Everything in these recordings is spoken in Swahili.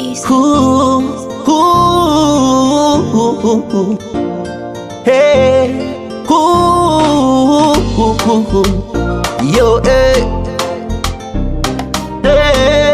Ooh, ooh, ooh, ooh. Hey, ooh, ooh, ooh, ooh. yo, hey, hey.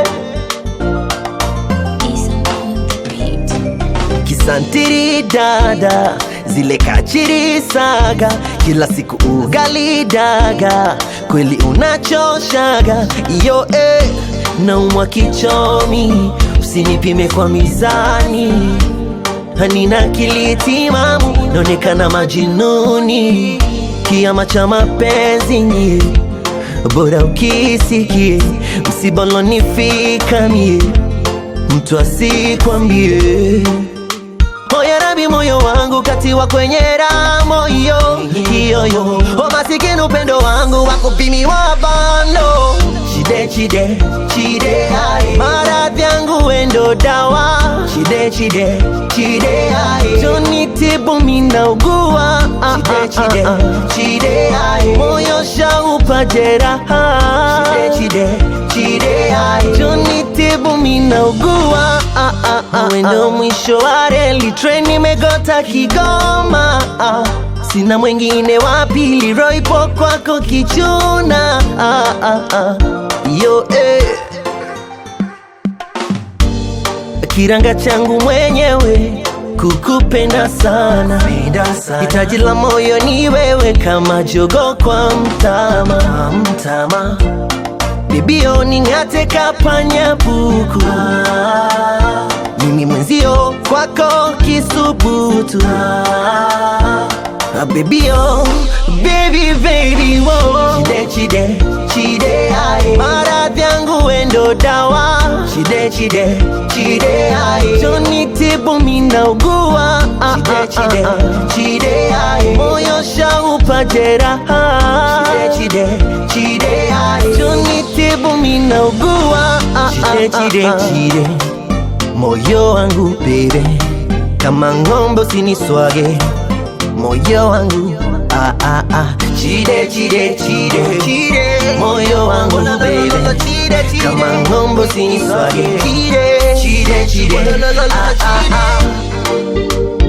Kisantiri dada, zile kachiri saga, kila siku ugali daga, kweli unachoshaga yo eh, naumwa kichomi, usinipime kwa mizani, hanina akili timamu, naonekana majinuni, kiama cha mapenzi nyie, bora ukisikie, msiba ulonifika mie, mtu asikwambie Moyo rabi moyo wangu katiwa kwenye ramo hiyo hiyo yo O masikini upendo wangu wakupimiwa bando Chide chide chide ai Maradhi yangu wendo dawa Chide chide chide ai Joni tibu mina ugua Chide chide chide ai Moyo shaupa jeraha Chide chide chide ai Joni tibu mina ugua ah, ah, ah, Wendo mwisho wa reli train imegota Kigoma ah. Sina mwingine wa pili roho ipo kwako kichuna ah, ah, ah. Yo eh. Kiranga changu mwenyewe kukupenda sana, hitaji la moyo ni wewe kama jogo kwa mtama, mtama. Bibio ning'ate kapanya buku mimi mwenzio kwako kisubutu Ah, baby oh, baby baby wo Chide chide chide ai Maradhi yangu wendo dawa Chide chide chide ai Joni tibu mina ugua ah, Chide chide chide ai Moyo shaupa jeraha Chide chide chide ai Joni tibu mina ugua ah, Chide chide chide Moyo wangu baby Kama ng'ombe usiniswage moyo wangu ah, ah, ah. Chide chide chide chide moyo wangu baby kama ng'ombe siniswage chide chide chide ah, ah, ah.